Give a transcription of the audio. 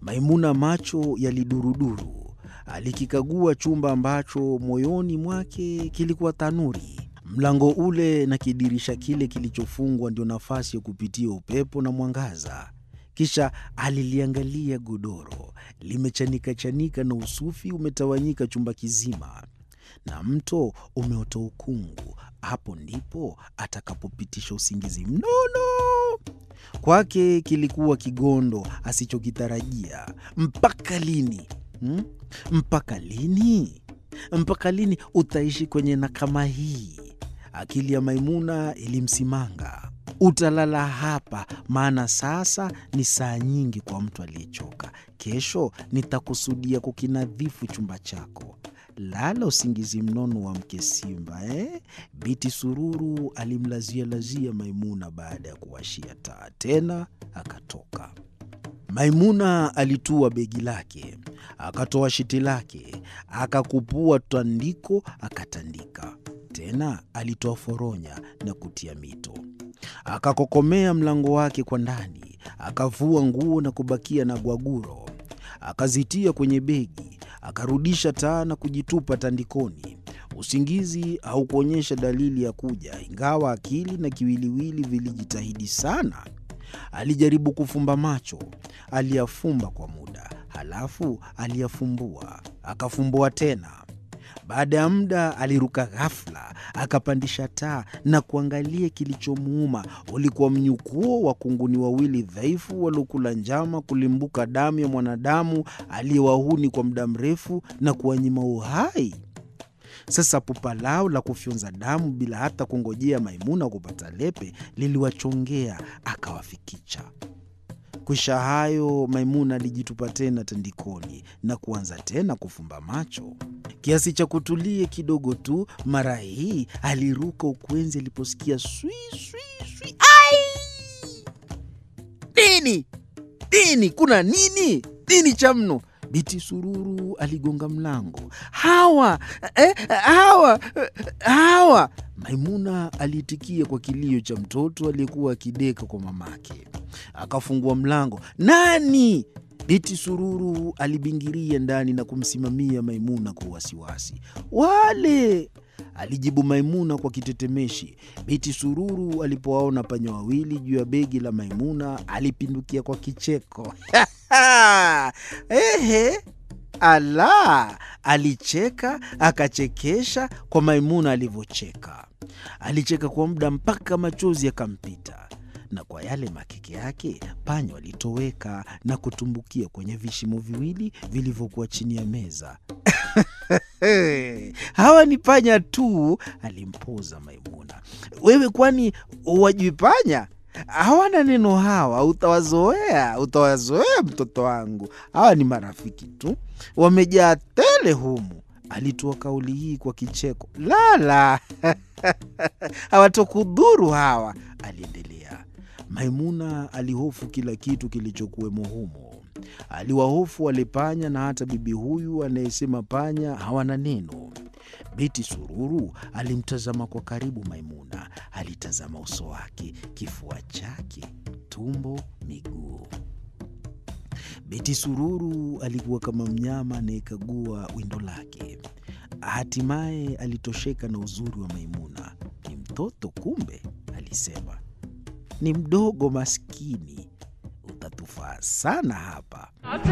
Maimuna macho yaliduruduru. Alikikagua chumba ambacho moyoni mwake kilikuwa tanuri. Mlango ule na kidirisha kile kilichofungwa ndio nafasi ya kupitia upepo na mwangaza. Kisha aliliangalia godoro limechanika-chanika na usufi umetawanyika chumba kizima, na mto umeota ukungu. Hapo ndipo atakapopitisha usingizi mnono. Kwake kilikuwa kigondo asichokitarajia. Mpaka lini hmm? Mpaka lini? Mpaka lini utaishi kwenye nakama hii? Akili ya Maimuna ilimsimanga. Utalala hapa, maana sasa ni saa nyingi kwa mtu aliyechoka. Kesho nitakusudia kukinadhifu chumba chako. Lala usingizi mnono wa mke simba eh? Biti Sururu alimlazialazia Maimuna baada ya kuwashia taa, tena akatoka. Maimuna alitua begi lake, akatoa shiti lake, akakupua tandiko, akatandika. Tena alitoa foronya na kutia mito, akakokomea mlango wake kwa ndani, akavua nguo na kubakia na gwaguro, akazitia kwenye begi, akarudisha taa na kujitupa tandikoni. Usingizi haukuonyesha dalili ya kuja, ingawa akili na kiwiliwili vilijitahidi sana. Alijaribu kufumba macho, aliyafumba kwa muda, halafu aliyafumbua, akafumbua tena. Baada ya muda aliruka ghafla, akapandisha taa na kuangalia kilichomuuma. Ulikuwa mnyukuo wa kunguni wawili dhaifu waliokula njama kulimbuka damu ya mwanadamu aliyewahuni kwa muda mrefu na kuwanyima uhai. Sasa pupa lao la kufyonza damu bila hata kungojea Maimuna kupata lepe liliwachongea, akawafikicha. Kwisha hayo, Maimuna alijitupa tena tandikoni na kuanza tena kufumba macho kiasi cha kutulie kidogo tu. Mara hii aliruka ukwenzi aliposikia swi swi swi. Ai! Nini nini? Kuna nini? Nini cha mno? Biti Sururu aligonga mlango. Hawa eh, hawa hawa! Maimuna aliitikia kwa kilio cha mtoto aliyekuwa akideka kwa mamake. Akafungua mlango. Nani? Biti Sururu alibingiria ndani na kumsimamia Maimuna kwa wasiwasi. Wale, alijibu Maimuna kwa kitetemeshi. Biti Sururu alipowaona panya wawili juu ya begi la Maimuna alipindukia kwa kicheko. Ehe, ala! Alicheka akachekesha kwa Maimuna alivyocheka. Alicheka kwa muda mpaka machozi yakampita na kwa yale makeke yake panya walitoweka na kutumbukia kwenye vishimo viwili vilivyokuwa chini ya meza. Hawa ni panya tu, alimpoza Maimuna. Wewe kwani wajui panya? Hawana neno hawa, utawazoea, utawazoea mtoto wangu. Hawa ni marafiki tu, wamejaa tele humu. Alitoa kauli hii kwa kicheko. Lala, hawatokudhuru hawa, aliendelea. Maimuna alihofu kila kitu kilichokuwemo humo. Aliwahofu wale panya na hata bibi huyu anayesema panya hawana neno. Biti Sururu alimtazama kwa karibu Maimuna. Alitazama uso wake, kifua chake, tumbo, miguu. Biti Sururu alikuwa kama mnyama anayekagua windo lake. Hatimaye alitosheka na uzuri wa Maimuna. Ni mtoto kumbe, alisema ni mdogo maskini, utatufaa sana hapa.